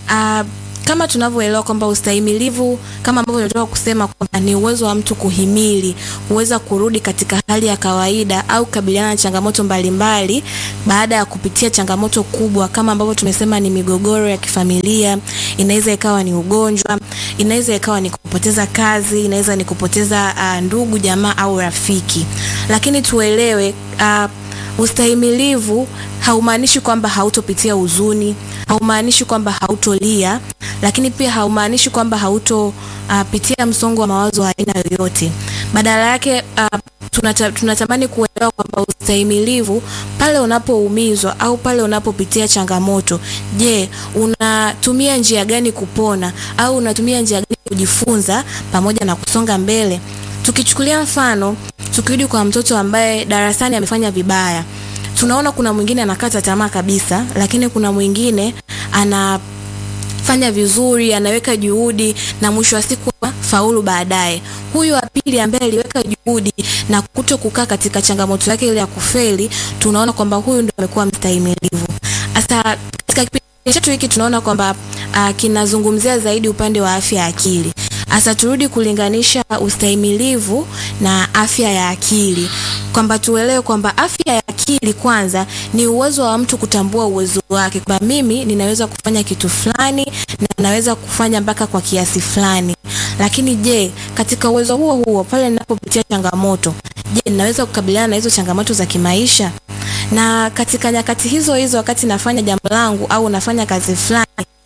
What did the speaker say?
uh, kama tunavyoelewa kwamba ustahimilivu kama ambavyo tunatoka kusema kwamba ni uwezo wa mtu kuhimili, kuweza kurudi katika hali ya kawaida au kukabiliana na changamoto mbalimbali baada ya kupitia changamoto kubwa, kama ambavyo tumesema ni migogoro ya kifamilia, inaweza ikawa ni ugonjwa, inaweza ikawa ni kupoteza kazi, inaweza ni kupoteza uh, ndugu jamaa au rafiki. Lakini tuelewe uh, ustahimilivu haumaanishi kwamba hautopitia huzuni, haumaanishi kwamba hautolia, lakini pia haumaanishi kwamba hautopitia uh, msongo wa mawazo wa aina yoyote. Badala yake uh, tunata, tunatamani kuelewa kwamba ustahimilivu pale unapoumizwa au pale unapopitia changamoto, je, unatumia njia gani kupona au unatumia njia gani kujifunza pamoja na kusonga mbele? Tukichukulia mfano, tukirudi kwa mtoto ambaye darasani amefanya vibaya, tunaona kuna mwingine anakata tamaa kabisa, lakini kuna mwingine anafanya vizuri, anaweka juhudi na mwisho wa siku faulu baadaye. Huyu wa pili ambaye aliweka juhudi na kuto kukaa katika changamoto yake ile ya kufeli, tunaona kwamba huyu ndio amekuwa mstahimilivu. Sasa katika kipindi chetu hiki tunaona kwamba uh, kinazungumzia zaidi upande wa afya ya akili. Asa turudi kulinganisha ustahimilivu na afya ya akili, kwamba tuelewe kwamba afya ya akili kwanza ni uwezo wa mtu kutambua uwezo wake, kwamba mimi ninaweza kufanya kitu fulani na naweza kufanya mpaka kwa kiasi fulani. Lakini je, katika uwezo huo huo pale ninapopitia changamoto, je, ninaweza kukabiliana na hizo changamoto za kimaisha? Na katika nyakati hizo hizo, wakati nafanya jambo langu au nafanya kazi fulani